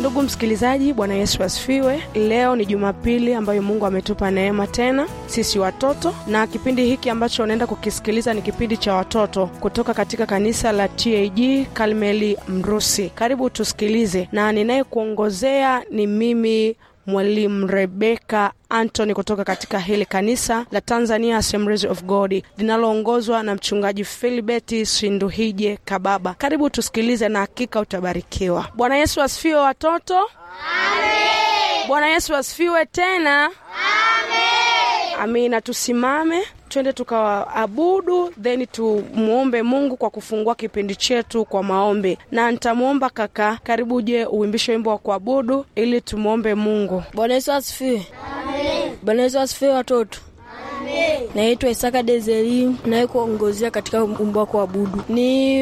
Ndugu msikilizaji, Bwana Yesu asifiwe. Leo ni Jumapili ambayo Mungu ametupa neema tena sisi watoto, na kipindi hiki ambacho unaenda kukisikiliza ni kipindi cha watoto kutoka katika kanisa la TAG Karmeli Mrusi. Karibu tusikilize, na ninayekuongozea ni mimi Mwalimu Rebeka Antony kutoka katika hili kanisa la Tanzania Assemblies of God linaloongozwa na mchungaji Filibeti Sinduhije Kababa. Karibu tusikilize na hakika utabarikiwa. Bwana Yesu asifiwe watoto. Amen. Bwana Yesu asifiwe tena. Amen. Amina. Tusimame twende tukawaabudu, then tumwombe Mungu kwa kufungua kipindi chetu kwa maombi, na nitamwomba kaka, karibu uje uimbishe wimbo wa kuabudu ili tumwombe Mungu. Bwana Yesu asifiwe. Bwana Yesu asifiwe watoto. Naitwa Isaka Dezeri naye kuongozea katika wimbo wa kuabudu ni